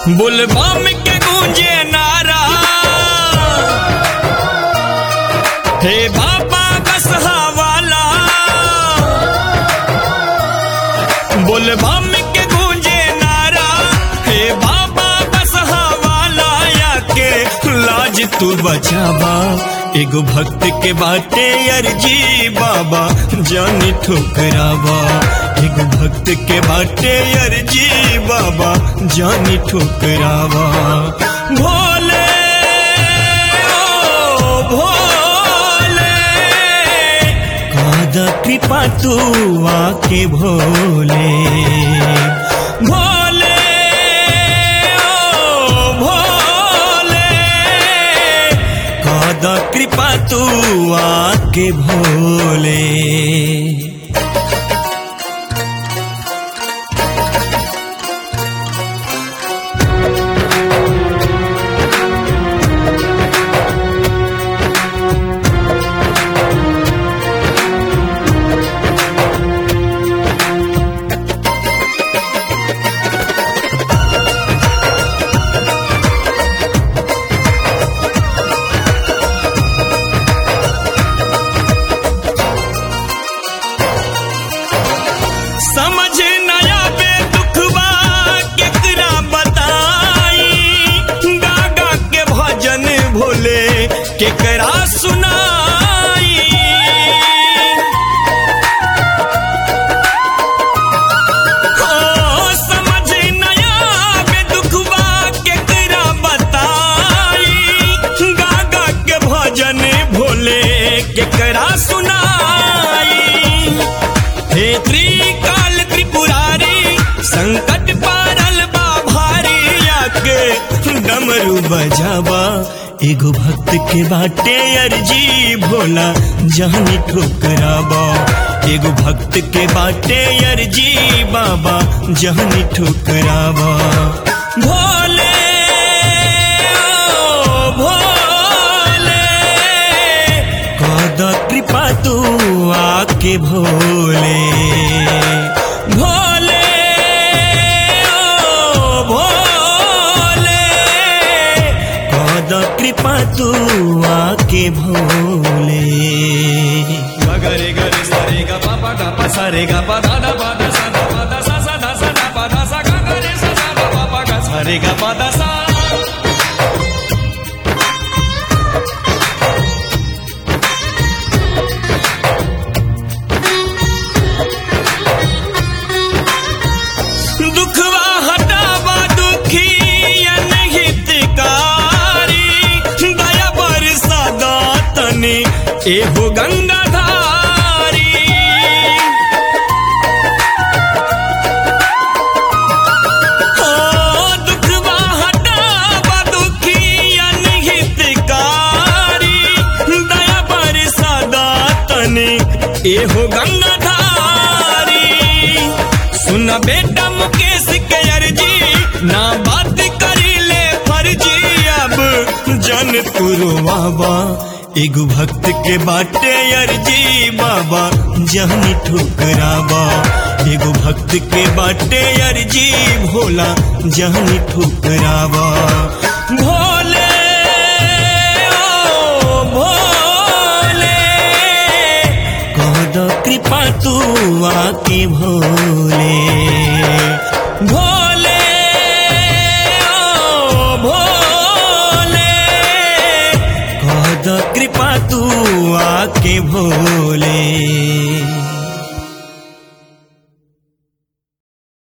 बुलबम के गूंजे नारा हे बाबा बसहा वाला बुलबम के गूंजे नारा हे बाबा बसहा वाला या के लाज तू बचावा एगो भक्त के बाटे अर्जी बाबा जानी ठुकरावा एगो भक्त के बाटे अर्जी बाबा जानी ठुकरावा भोले ओ भोले कादा कृपा तू आके भोले भोले ओ भोले कादा कृपा तू आके भोले समझ नया बे दुखवा केकरा बताई गागा के भजन भोले केकरा सुनाई हो समझ नया बे दुखवा केकरा बताई गागा के भजन भोले केकरा सुनाई हे त्रिकाल त्रिपुरारी संकट पारल बा भारी आके डमरू बजावा एगो भक्त के बाटे अर्जी भोला जानी ठोकरावा एगो भक्त के बाटे अर्जी बाबा जानी ठोकरावा भोले ओ भोले कादा कृपा तू आके भोले भोले ओ भोले कादा कृपा तू आके भोले गरे गरे सरे ग प प ग प सरे ग प द द प द स द प द स स द स द प द स ग ग रे स स द प प ग सरे ग प द स दुखवा हटावा दुखी अनहितकारी दया बरसा दातनी एहो गंगाधारी हो दुखवा हटावा दुखी अनहितकारी दया बरसा दातनी एहो गंगाधारी सुना बेटा मुकेश के अर्जी ना बात करी ले फर्जी अब जन तुरवावा एगो भक्त के बाटे अर्जी बाबा जहनी ठुकरावा एगो भक्त के बाटे अर्जी भोला जहनी ठुकरावा भोले ओ भोले कहद कृपा तू आके भोले भोले ओ भोले कहद कृपा तू आके भोले